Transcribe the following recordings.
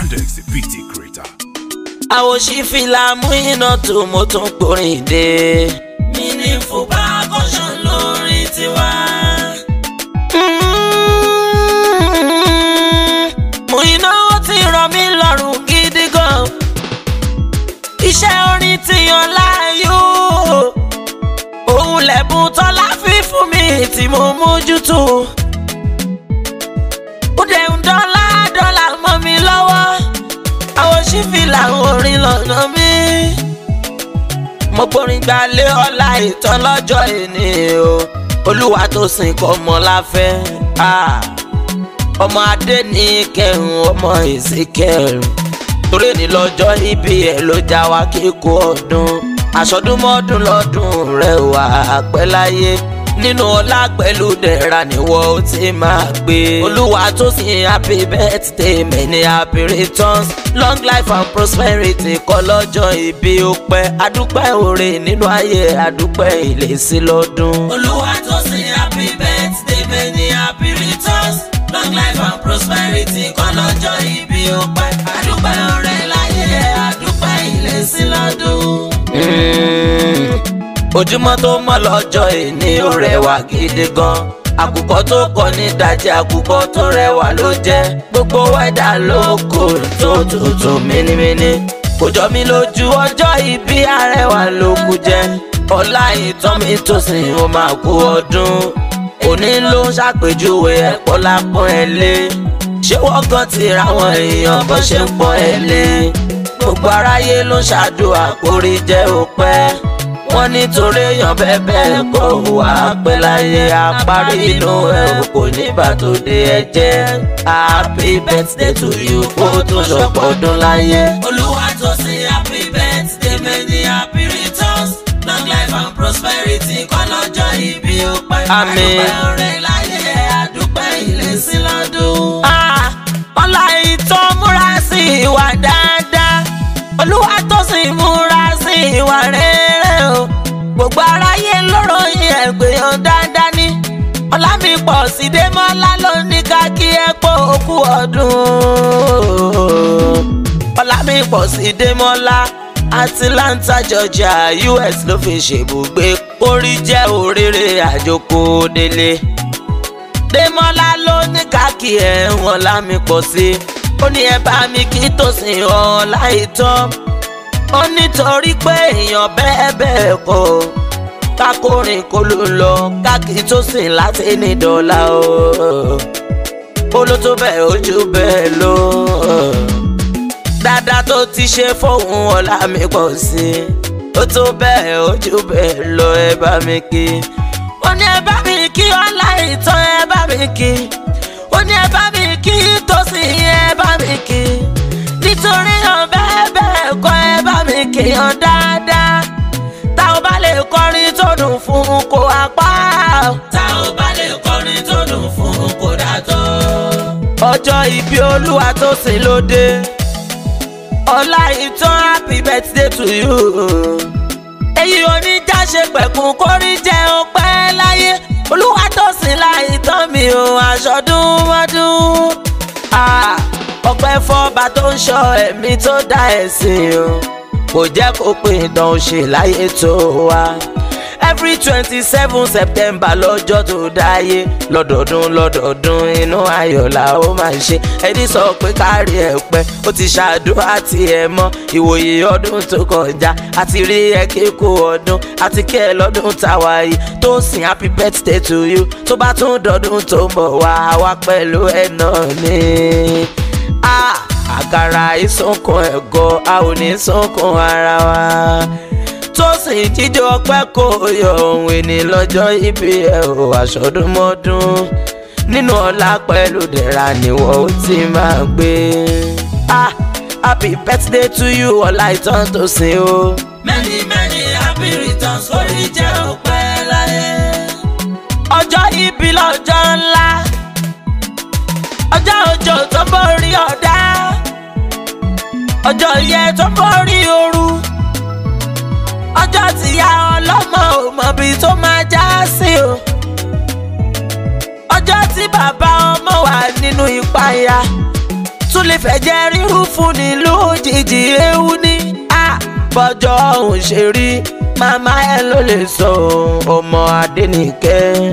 Yandex PT Creator. àwòṣí fìlà mú iná tó mo tún gbórin dé. mi ní fúbà kọ́sán lórí tiwa. mú iná ó ti ràn mí lọ́rùn gidi gan. iṣẹ́ orin ti yan láàyò. òun lẹ̀bùn tọ́lá fi fún mi tí mo mójútó. ó dẹ̀ ń dọ́là dọ́là mọ́ mi lọ́wọ́ àwọn sífì làwọn orin lọ́nà mi. mo gbórin gbalé ọlá ìtàn lọ́jọ́ ìní o olúwa tó sìn kọ́ ọmọ láfẹ́ ọmọ adé ní kẹrùn ọmọ ìsìnkẹrùn torí ní lọ́jọ́ ibi ẹ̀ ló já wa kíkó ọdún aṣọdúnmọ́dún lọ́dún rẹ̀ wà pẹ́ láyé nínú ọlá pẹ̀lú dẹ̀ra níwọ̀ ó ti máa gbé. olúwa tó sin happy birthday many happy returns long life and prosperity kọ́ lọ́jọ́ ìbí ó pẹ́ adúpẹ́ oore nínú ayé adúpẹ́ ìlèsí lọ́dún. olúwa tó sin happy birthday many happy returns long life and prosperity kọ́ lọ́jọ́ ìbí ó pẹ́ adúpẹ́ oore láyé adúpẹ́ ìlèsí lọ́dún ojúmọ́ tó mọ́ lọ́jọ́ ìní ó rẹwà gidi gan àkùkọ tó kọ ní ìdajì àkùkọ tó rẹwà ló jẹ́ gbogbo wẹ́dà ló kò tó tutù mínímíní kò jọ mí lójú ọjọ́ ìbí arẹwà ló kù jẹ́ ọlá ìtàn mi tó sìn ó máa kú ọdún òní ló ń ṣàpèjúwe ẹ̀pọ̀ lápọ̀n ẹ̀ lé ṣé wọ́n gan ti ra àwọn èèyàn bó ṣe ń pọ́n ẹ̀ lé gbogbo aráyé ló ń ṣàdúrà kórè jẹ́ òpẹ́ wọ́n nítorí èèyàn bẹ́ẹ̀ kó wá pẹ́ láyé àparí inú ẹ̀ ò kò ní bàtò dé ẹ jẹ́ happy birthday to you kó tó ṣọ̀pọ̀ ọdún láyé. olúwa tó sin happy birthday many happy returns long life and prosperity kọ́ lọ́jọ́ ìbí ó pẹ́ Àmín. àdúpẹ́ ọ̀rẹ́ láyé àdúpẹ́ ìlẹ́sìn lọ́dún. ọlá ìtàn múra sí ìwà dáadáa olúwa tó sì múra sí ìwà rere o gbogbo aráyé lọ́rọ̀ yín ẹ̀gbẹ́yàn dáadáa ní ọlámipọ̀ sídémọ́lá ló ní ká kí ẹ pọ̀ òkú ọdún ọlámipọ̀ sídémọ́lá atlanta georgia us ló fi ṣèbùgbé orí jẹ́ òrèrè àjòkó délé Démọ́lá ló ní káàkì ẹ̀ wọ́n lámì pọ̀ sí i. ó ní ẹ bá mi kí tòsìn ọ̀ láì tán. ó nítorí pé èèyàn bẹ́ẹ̀ bẹ́ẹ̀ kọ́ kákórin kó ló lọ káàkiri tó sìn láti ní dọ́là o. ó ló tó bẹ́ẹ̀ ojú bẹ́ẹ̀ lọ. dáadáa tó ti ṣe fóun ọ̀la mi pọ̀ sí i. ó tó bẹ́ẹ̀ ojú bẹ́ẹ̀ lọ ẹ bá mi kí ó ní ẹ bá mi kí ọlá ìtàn ẹ bá mi kí ó ní ẹ bá mi kí tòsí ẹ bá mi kí nítorí hàn bẹ́ẹ̀ bẹ́ẹ̀ kọ́ ẹ bá mi kí hàn dáadáa tá ò bá lè kọrin tó dùn fún kó apá tá ò bá lè kọrin tó dùn fún kò dà tó. ọjọ́ ìbí olúwa tó sìn lóde ọlá ìtàn happy birthday to you èyí oníjàṣe pẹ̀kun kórí jẹ́ ọpẹ́ láyé olúwa tó sìn láì tán mi ò aṣọdún mọ́dún. Ah, ọpẹ́ fọba tó ń ṣọ́ ẹ̀mí tó dá ẹ̀sìn o kò jẹ́ kó pé ìdán òṣè láyé tó wá. every twenty seven september lọ́jọ́ tó dáyé lọ́dọọdún lọ́dọọdún inú ayọ̀ la ó máa ń ṣe ẹni sọ pé kárí ẹ̀ pẹ́ ó ti ṣàdúrà tí ẹ mọ́ ìwòye ọdún tó kọjá àti rí ẹ kíkó ọdún àti kí ẹ lọ́dún táwa yìí tó sìn happy birthday to you tó bá tún dọdún tó ń bọ̀ wá wá pẹ̀lú ẹ̀ náà ni. Ah, àkàrà ìsúnkún ẹ̀gọ́ a ò ní sunkún ara wa tó sì jíjọ ọpẹ́ kò yọ ohun ìní lọ́jọ́ ibi ẹ̀ ò àṣọdúnmọ́dún nínú ọlá pẹ̀lú dẹ̀ra níwọ̀ ó ti máa gbé. Ah, happy birthday to you ọlá ìtàn tó sìn o. many many happy returns orí jẹ́ ọpẹ́ láyé. ọjọ́ ibi lọ́jọ́ ńlá ọjọ́ òjò tó borí ọ̀dá ọjọ́ yẹ tó borí ooru ọjọ́ tíya ọlọ́mọ ò mọ̀bi tó máa já sí o ọjọ́ tí bàbá ọmọ wà nínú ìpayà tún lè fẹ́ jẹ́ rírú fún ni lójijì ewu ní. bọ́jọ́ òun ṣe rí màmá ẹ ló lè sọ ọmọ Adénìkẹ́.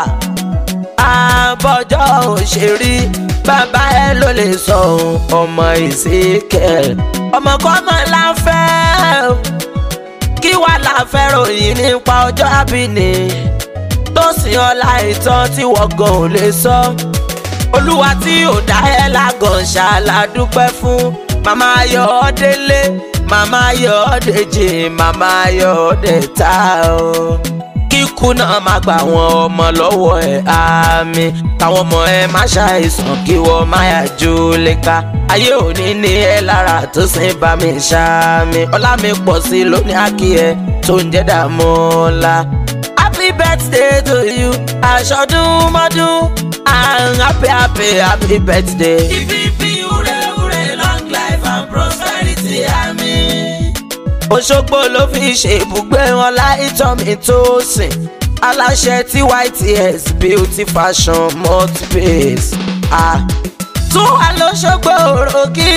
bọ́jọ́ òun ṣe rí bàbá ẹ ló lè sọ ọmọ Ezekiel. ọmọ kọ́mọ la fẹ́ kí wà la fẹ́ ròyìn nípa ọjọ́ àbíní tó sìn ọlá ìtàn tí wọ́n gan ò lè sọ. olúwa tí ò dá ẹ lágàn ṣàlàdúpẹ́ fún màmá Ayọ̀délé màmá Ayọ̀dèjì màmá Ayọ̀dèta o. kíkú náà má gbà wọn ọmọ lọ́wọ́ ẹ̀ àmì káwọn ọmọ ẹ má ṣàìsàn kí wọ́n má yà jó léka ayé òní ní ẹ lára tó sin bá mi ṣáàmì ọlá mi pọ̀ sí lónìí àkíyẹ tó ń jẹ́ dààmú ńlá. happy birthday to you aṣọdún mọ́dún and happy happy happy birthday. ìbíbí ure ure long life and prosperity àmín. Òṣogbo ló fi ṣe ibùgbé wọn láìtọ́ mi tó sìn aláṣẹ tí YTS beauty fashion multibase. Ah tún wà lọ́ṣọ́gbó òròkì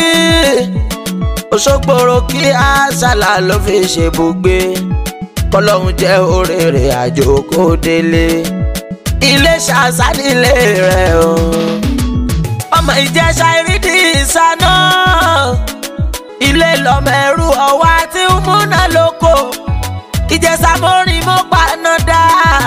Òṣogbo òròkì àṣàlà ló fi ṣèbùgbé kọlọ́hún jẹ́ òrèrè àjò kó délé ilé ṣàṣà nílé rẹ̀ o ọmọ ìjẹsà ìrídì ìsáná ilé lọmọ ẹrú ọwá tí ń múná lóko ìjẹsà mọ́rin mọ́ paná dá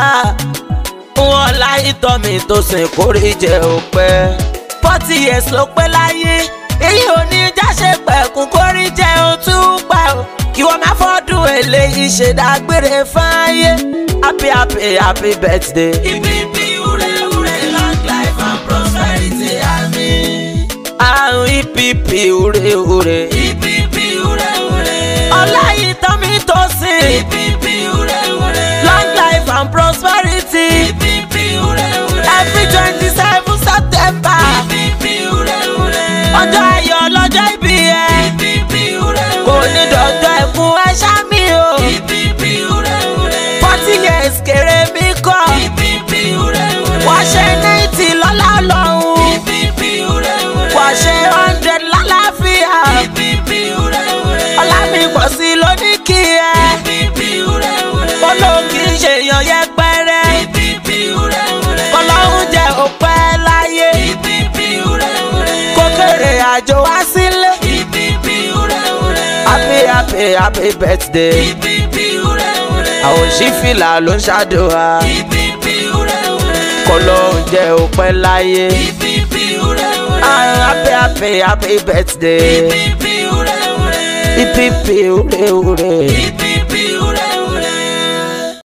wọn láyé tọ́ mi tó sìn kórè jẹ́ òpẹ́ forty years ló pé láyé èyí ò ní jáṣe pẹ̀kún kórí jẹ́ òtún pa ọ́ kí wọ́n má fọ́dún eléyìí ṣe dágbére fáyé happy happy happy birthday. ìbíbí ure ure long life and prosperity àmín. àrùn EPP ure ure. ìbíbí ure ure. ọlá yìí tán mi tó sìn. ìbíbí ure ure. long life and prosperity. ìbíbí ure ure. every twenty seven September. ìbíbí ure ure. ọjọ́ ayọ̀ lọ́jọ́ ìbí ẹ. ìbíbí ure ure. kò ní dọ̀jọ́ ẹkún ẹṣá mi o. ìbíbí ure ure. forty years kéré mi kọ́. ìbíbí ure ure. wà á ṣe ninety lọ́lá ọlọ́run. ìbíbí ure ure. wà á ṣe hundred lálàáfíà. ìbíbí ure ure. ọlá mi pọ̀ sí i lóní kí ẹ. ìbíbí ure ure. olóhùn kì í ṣe èèyàn yẹpẹrẹ. ìbíbí ure ure. ọlọ́run jẹ́ òpẹ́ láyé. ìbíbí ure ure. kó kéré àjò wá sílé. ìbíbí ure ure. happy happy happy birthday. ìbíbí ure ure. àwọn òṣìfìlà ló ń ṣàdúrà. ìbíbí ure ure. kó lóhùn jẹ́ òpẹ́ láyé. ìbíbí ure ure. Ah, happy happy happy birthday. ìbíbí ure ure. Ipipi ure ure. ìbíbí